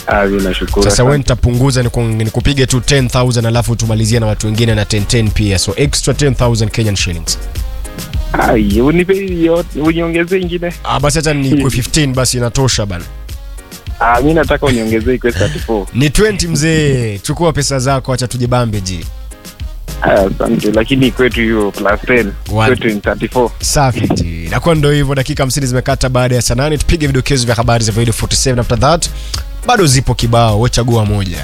Ah, mimi nashukuru. Sasa Asante. wewe nitapunguza niku- nikupige tu 10000 alafu tumalizie na watu wengine na 1010 pia. So extra 10000 Kenyan shillings. Ai, unipe hiyo, uniongezee ingine. Ah, basi hata ni kwa 15 basi inatosha bana. Ah, mimi nataka uniongezee kwa 34. Ni 20 mzee. Chukua pesa zako acha tujibambe ji. Ah, asante. Lakini kwetu hiyo plus 10. One. Kwetu ni 34. Safi ji. Nakuwa ndo hivyo dakika 50 zimekata baada ya saa nane. Tupige vidokezo vya habari za video 47 after that. Bado zipo kibao, wewe chagua moja.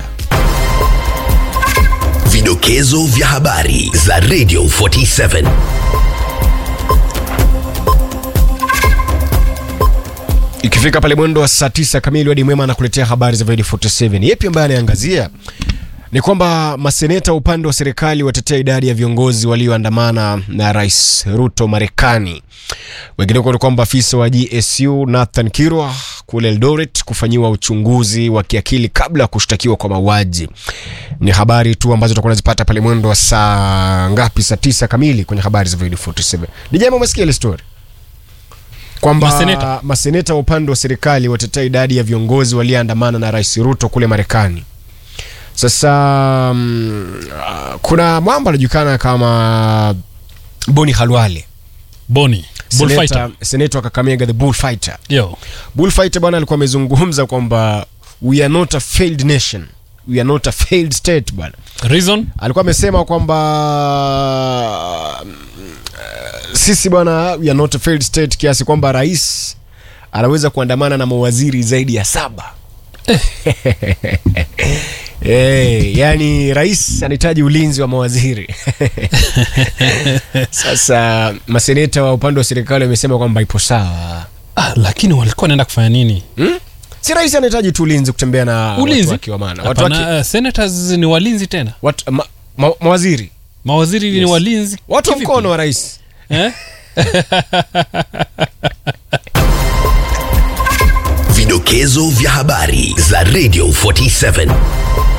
Vidokezo vya habari za Radio 47. Ikifika pale mwendo wa saa tisa kamili, Wadi Mwema anakuletea habari za video 47. Yepi ambaye anaangazia ni kwamba maseneta wa upande wa serikali watetea idadi ya viongozi walioandamana na Rais Ruto Marekani. Wengineko ni kwamba afisa wa GSU Nathan Kirwa kule Eldoret kufanyiwa uchunguzi wa kiakili kabla ya kushtakiwa kwa mauaji. Ni habari tu ambazo tutakuwa nazipata pale mwendo wa saa ngapi? Saa tisa kamili kwenye habari za video 47. Ni jambo umesikia ile story kwamba Maseneta. maseneta wa upande wa serikali watetea idadi ya viongozi walioandamana na Rais Ruto kule Marekani. Sasa mm, ah, kuna mwamba anajulikana kama Boni Halwale, Boni bullfighter. seneta, seneta wa Kakamega, the bullfighter. Yo. Bullfighter bwana alikuwa amezungumza kwamba we are not a failed nation, we are not a failed state bwana. Reason? Alikuwa amesema kwamba mm, eh, sisi bwana we are not a failed state, kiasi kwamba rais anaweza kuandamana na mawaziri zaidi ya saba. Hey, yani rais anahitaji ulinzi wa mawaziri sasa maseneta wa upande wa serikali wamesema kwamba ipo sawa Ah, lakini walikuwa wanaenda kufanya nini? hmm? si rais anahitaji tu ulinzi kutembea na Ulinzi? watu wake wa maana watu Hapana, wake, uh, senators ni walinzi tena. watu, ma, ma, mawaziri Mawaziri ni Yes. walinzi. watu wa Kivipi? mkono wa rais Eh? Vidokezo vya habari za Radio 47.